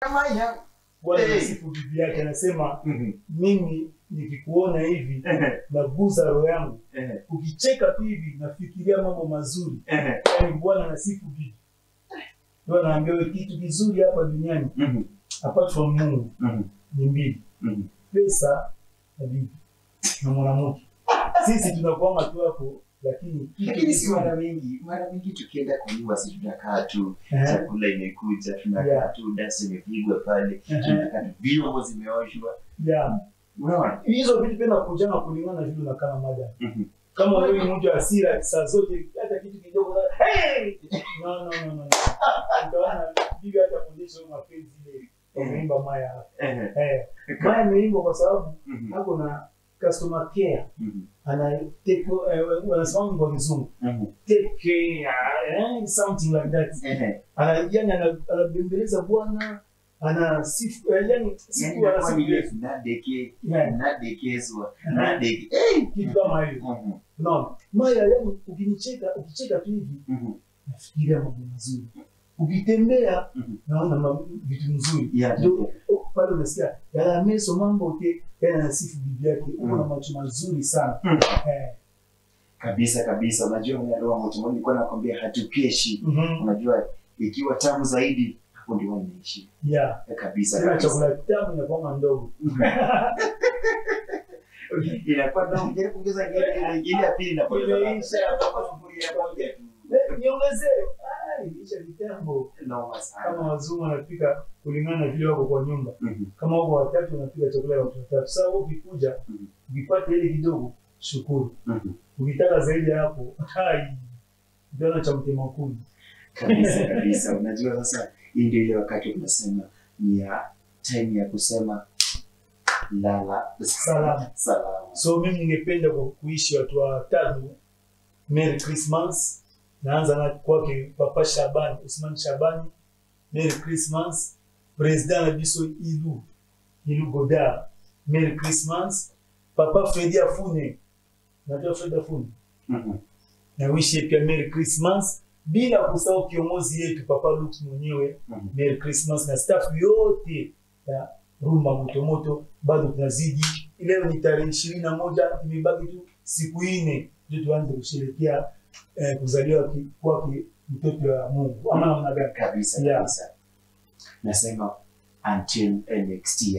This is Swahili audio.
Maya. Bwana Hey. anasifu bibi yake, anasema Mhm. mimi nikikuona hivi Ehe, naguza roho yangu, ehe, ukicheka tu hivi nafikiria mambo mazuri. ehe. Yani Bwana anasifu bibi, ndio anaambia wewe kitu kizuri hapa duniani Mhm, apart from Mungu mhm, ni mbili, mhm. pesa na bibi na mwanamke. Sisi tunakwama tu hapo, lakini kitu Lakini si kizuri mara mingi, mara mingi tukienda kwa nyumba si tunakaa tu, Eh, chakula imekuja, tunakaa Yeah. tu, dasi imepigwa pale, eh, tunakaa tu, vyombo zimeoshwa. yeah. Unaona? hizo vitu pia nakujana kulingana na vile unakaa na madam. Mhm. Kama wewe ni mtu wa hasira saa zote, hata kitu kidogo za hey! no no no no. Utaona bibi hata kuonyesha wewe mapenzi ile umeimba Maya hapa. Ehe, Eh, Maya imeimba kwa sababu mhm, hapo na customer care mhm, ana take eh, wanasema kwa kizungu mhm. take care eh, something like that. Ehe. Ana yani ana- anabembeleza bwana ana sifu eh, yani Yaani sifu inakuwa ana ni sifu ile nadeke, Yeah. nadekezwa, Mhm. nadeke. kitu kama hiyo. Mhm, Unaona? Maya yani ukinicheka ukicheka tu hivi mhm. nafikiria mambo mazuri. Ukitembea Mhm. naona ma- vitu nzuri. Yeah, Ndio oh, pale unasikia yala meso mambo ke yana nasifu bibi yake. Uko na Mhm. macho mazuri sana. Mhm. Eh. kabisa kabisa. Unajua mimi roho moto, nilikuwa nakwambia hatukeshi. Mhm. Unajua ikiwa tamu zaidi, hapo ndio inaishi Yeah. kabisa Tena kabisa. chakula kitamu inakuwa ndogo. inakuwa ndogo, jaribu kuongeza ingine ile ingine ya pili inapotea. Imeisha. Kwa sufuria moja tu. Eh, Niongezee. Ai, isha kitambo. Noma sana. Kama wazungu wanapika kulingana na vile wako kwa nyumba. Mhm. Kama wako watatu wanapika chakula ya watu watatu. Sasa wewe ukikuja Mhm. ukipata ile kidogo shukuru. Mhm. ukitaka zaidi ya hapo hai ndio cha mtema kuni kabisa kabisa. Unajua sasa, hii ndio ile wakati tunasema ni ya time ya kusema lala Salama. salama. so mimi ningependa kwa kuishi watu watatu merry christmas naanza na kwake papa shabani usman shabani merry christmas president na biso ilu ilu goda merry christmas papa fredi afune najua fredi afune Mhm. na wishi pia merry christmas bila kusahau kiongozi yetu papa Lux mwenyewe Mhm. merry christmas na staff yote ya rumba motomoto bado tunazidi leo ni tarehe ishirini na moja imebaki tu siku nne ndio tuanze kusherehekea eh, kuzaliwa ki- kwake mtoto wa mungu ama namna gani kabisa Yeah. kabisa. Nasema until next year.